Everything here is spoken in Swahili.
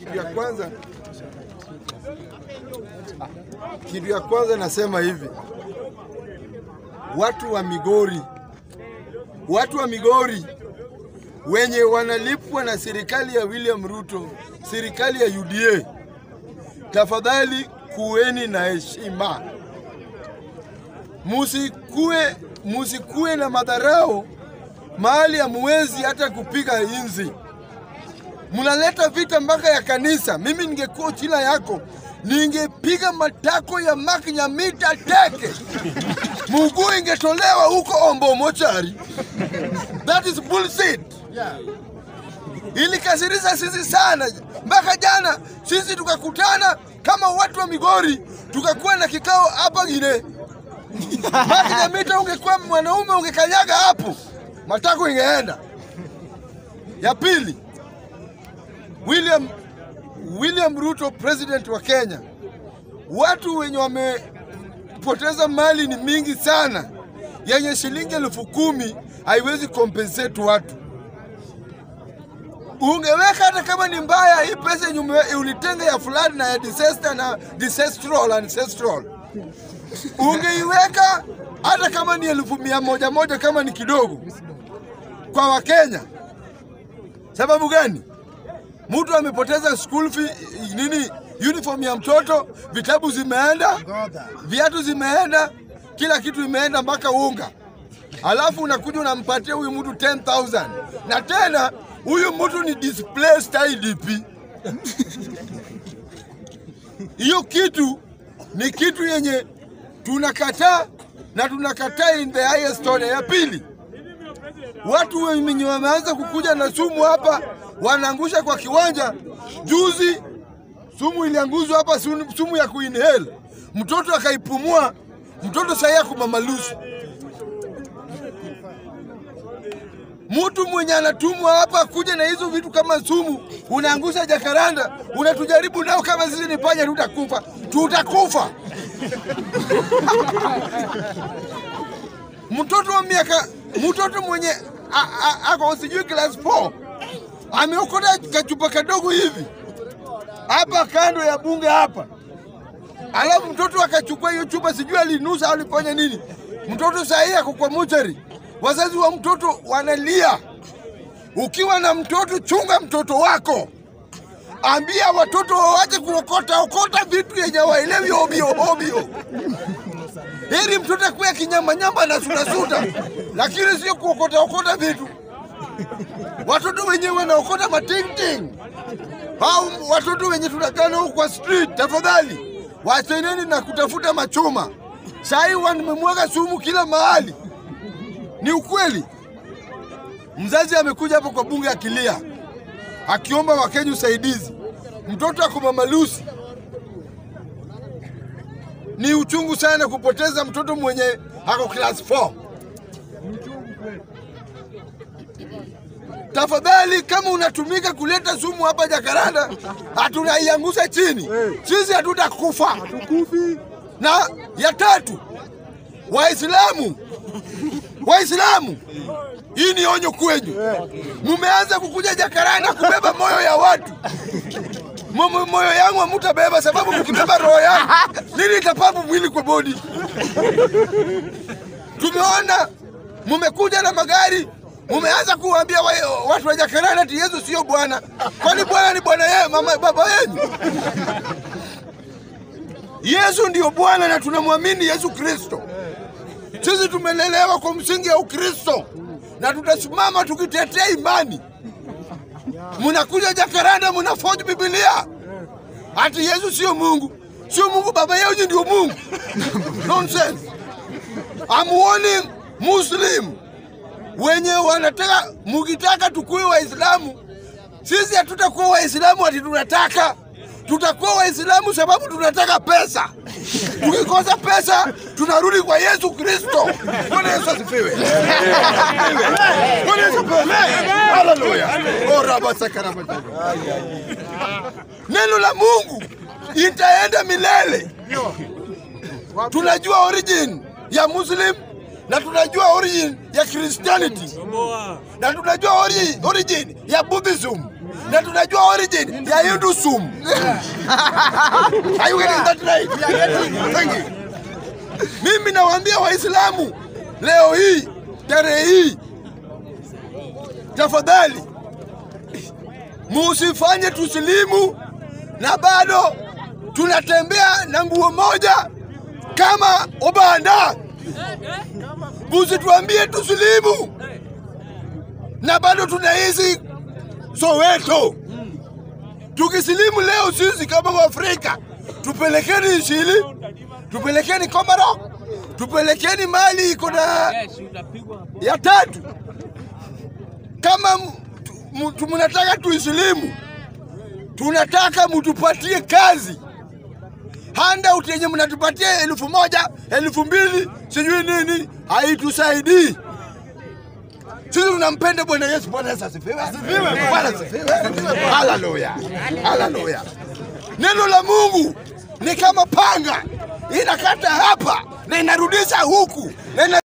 Kitu ya kwanza, kitu ya kwanza nasema hivi, watu wa Migori, watu wa Migori wenye wanalipwa na serikali ya William Ruto, serikali ya UDA, tafadhali kuweni na heshima, musikue musikue na madharau mahali hamuwezi hata kupiga inzi mnaleta vita mpaka ya kanisa. Mimi ningekuwa chila yako, ningepiga matako ya Mark Nyamita teke, muguu ingetolewa huko Ombo mochari. That is bullshit. Ilikasirisha sisi sana, mpaka jana sisi tukakutana kama watu wa Migori, tukakuwa na kikao hapa Gine. Mark Nyamita, ungekuwa mwanaume ungekanyaga hapo, matako ingeenda. Ya pili, William, William Ruto president wa Kenya, watu wenye wamepoteza mali ni mingi sana, yenye shilingi elfu kumi haiwezi compensate watu. Ungeweka hata kama ni mbaya, hii pesa yenye ume- ulitenga ya flood na ya disaster na ancestral ancestral, ungeiweka hata kama ni elfu mia moja moja, kama ni kidogo kwa Wakenya. Sababu gani? mtu amepoteza school fee, nini, uniform ya mtoto, vitabu zimeenda, viatu zimeenda, kila kitu imeenda mpaka unga, alafu unakuja unampatia huyu mtu 10,000 na tena huyu mtu ni displaced IDP. Hiyo kitu ni kitu yenye tunakataa na tunakataa in the highest order. Ya pili, watu wenye wameanza kukuja na sumu hapa wanaangusha kwa kiwanja. Juzi sumu ilianguzwa hapa, sumu sumu ya kuinhale, mtoto akaipumua, mtoto sahii ako mamalusi. Mtu mwenye anatumwa hapa kuja na hizo vitu kama sumu, unaangusha jakaranda, unatujaribu nao kama sisi ni panya, tutakufa, tutakufa. mtoto wa miaka mtoto mwenye a- a- ako sijui class 4 ameokota kachupa kadogo hivi hapa kando ya bunge hapa, alafu mtoto akachukua hiyo chupa, sijui alinusa au alifanya nini. Mtoto sahii ako kwa mochari, wazazi wa mtoto wanalia. Ukiwa na mtoto, chunga mtoto wako, ambia watoto waache kuokota okota vitu yenye waelewi obio obio. Heri mtoto akuwe akinyambanyamba na sutasuta, lakini sio kuokota okota vitu. Watoto wenyewe wanaokota matingting au watoto wenye tunakaa nao kwa street, tafadhali wacheneni na kutafuta machuma. Sahii wamemwaga sumu kila mahali, ni ukweli. Mzazi amekuja hapo kwa bunge akilia, akiomba Wakenya usaidizi, mtoto ako mamalusi. Ni uchungu sana kupoteza mtoto mwenye ako class 4. Tafadhali, kama unatumika kuleta sumu hapa Jakaranda, hatunaiangusha chini, sisi hatutakufa. Na ya tatu, Waislamu, Waislamu, hii ni onyo kwenyu. Mumeanza kukuja Jakaranda kubeba moyo ya watu. Mo- Moyo yangu hamutabeba, sababu mkibeba roho yangu nini itapabu mwili kwa bodi. Tumeona mumekuja na magari, mumeanza kuwaambia wa, watu wa Jakaranda ati Yesu sio Bwana. Kwani Bwana ni bwana yeye, mama baba yenu? Yesu ndio Bwana na tunamwamini Yesu Kristo. Sisi tumelelewa kwa msingi ya Ukristo na tutasimama tukitetea imani. Munakuja Jakaranda, munafoji Biblia ati Yesu sio Mungu, sio Mungu, baba yenu ndio Mungu. Nonsense. I'm warning Muslim wenye wanataka, mukitaka tukuwe Waislamu, sisi hatutakuwa Waislamu ati tunataka, tutakuwa Waislamu sababu tunataka pesa. Tukikosa pesa tunarudi kwa Yesu Kristo. Bwana Yesu asifiwe. Bwana Yesu asifiwe. Haleluya. Oh, raba sakaraba. Neno la Mungu itaenda milele. Tunajua origin ya Muslim na tunajua origin ya Christianity na tunajua ori- origin ya Buddhism na tunajua origin ya Hindu sumu. Are you getting that right? Thank you. Mimi nawaambia Waislamu leo hii tarehe hii, tafadhali musifanye tusilimu na bado tunatembea na nguo moja kama Obanda. Musituambie tusilimu na bado tunaishi Soweto. Tukisilimu leo sisi kama Waafrika, tupelekeni Ishili, tupelekeni Komoro, tupelekeni mali iko na ya tatu. Kama m- tu- tu- mnataka tuisilimu, tunataka mtupatie kazi handout yenye mnatupatia elfu moja elfu mbili sijui nini haitusaidii. Sisi tunampenda Bwana Yesu. Bwana Yesu asifiwe. Bwana asifiwe. Haleluya, haleluya. Neno la Mungu ni kama panga, inakata hapa na inarudisha huku na ina